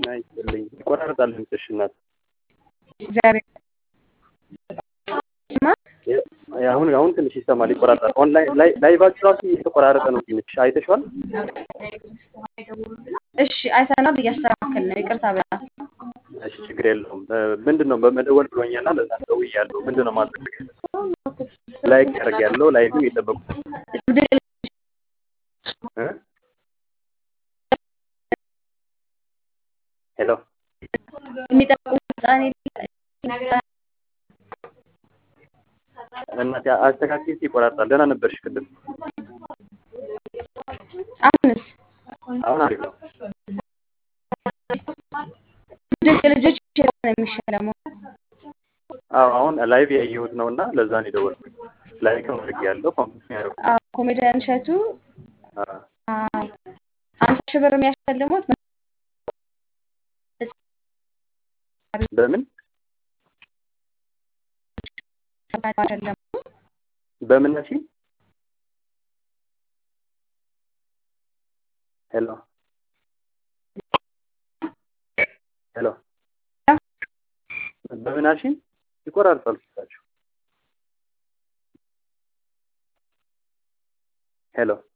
ጤና ይስጥልኝ። ይቆራረጣል ድምፅሽ እናት። እግዚአብሔር ይስማ። አሁን አሁን ትንሽ ይሰማል፣ ይቆራረጣል። ኦንላይን ላይ ላይቫችሁ ራሱ እየተቆራረጠ ነው ትንሽ አይተሽዋል? እሺ አይተናል፣ እያስተካከል ነው። ይቅርታ በጣም እሺ ችግር የለውም። ምንድን ነው በመደወል ብሎኛልና ለዛ ደውያለሁ። ምንድን ነው ማድረግ ላይክ ያደርግ ያለው ላይቭ እየጠበቁ እ ሄሎ የሚጠቁ ህፃን እናቴ አስተካክል፣ ይቆራርጣል። ደህና ነበርሽ ቅድም? አሁንስ አሁን አሪፍ ነው። ልጆች የልጆች ነው የሚሸለመው። አዎ አሁን ላይቭ ያየሁት ነው እና ለዛ ነው የደወልኩት። ላይክ ነው አድርጌ ያለው ኮምፒውተር ነው ያደረኩት። አዎ ኮሜዲያን እሸቱ አዎ አምሳ ሺህ ብር የሚያሸልሙት በምን አይደለም በምን ነሽ? ሄሎ ሄሎ በምን አልሽኝ? ይቆራርጣል ስልካችሁ። ሄሎ